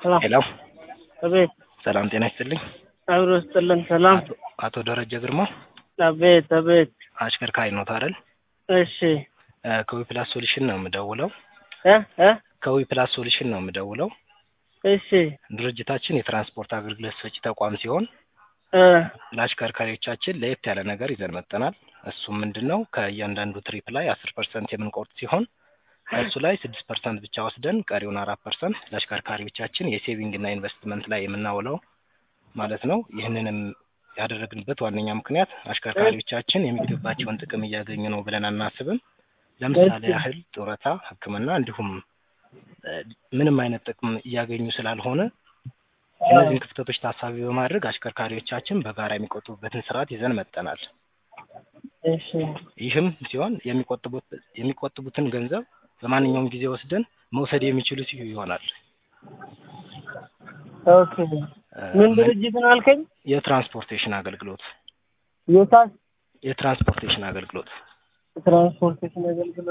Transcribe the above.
ሰላም ሄሎ አቤት ሰላም ጤና ይስጥልኝ። አብሮ ስጥልን ሰላም አቶ- አቶ ደረጀ ግርማ አቤት አቤት አሽከርካሪ ኖት አይደል? እሺ እ ከዊ ፕላስ ሶሉሽን ነው የምደውለው። እ እ ከዊ ፕላስ ሶሉሽን ነው የምደውለው። እሺ ድርጅታችን የትራንስፖርት አገልግሎት ሰጪ ተቋም ሲሆን እ ለአሽከርካሪዎቻችን ለየት ያለ ነገር ይዘን መጥተናል። እሱም ምንድን ነው ከእያንዳንዱ ትሪፕ ላይ አስር ፐርሰንት የምንቆርጥ ሲሆን ከእሱ ላይ ስድስት ፐርሰንት ብቻ ወስደን ቀሪውን አራት ፐርሰንት ለአሽከርካሪዎቻችን የሴቪንግ እና ኢንቨስትመንት ላይ የምናውለው ማለት ነው። ይህንንም ያደረግንበት ዋነኛ ምክንያት አሽከርካሪዎቻችን የሚገባቸውን ጥቅም እያገኙ ነው ብለን አናስብም። ለምሳሌ እሺ። ያህል ጡረታ፣ ሕክምና እንዲሁም እ ምንም አይነት ጥቅም እያገኙ ስላልሆነ እነዚህን ክፍተቶች ታሳቢ በማድረግ አሽከርካሪዎቻችን በጋራ የሚቆጥቡበትን ስርዓት ይዘን መጥተናል። እሺ ይህም ሲሆን የሚቆጥቡት የሚቆጥቡትን ገንዘብ በማንኛውም ጊዜ ወስደን መውሰድ የሚችሉ ሲሆ ይሆናል። ኦኬ ምን ድርጅት ነው አልከኝ? የትራንስፖርቴሽን አገልግሎት የታስ የትራንስፖርቴሽን አገልግሎት ትራንስፖርቴሽን አገልግሎት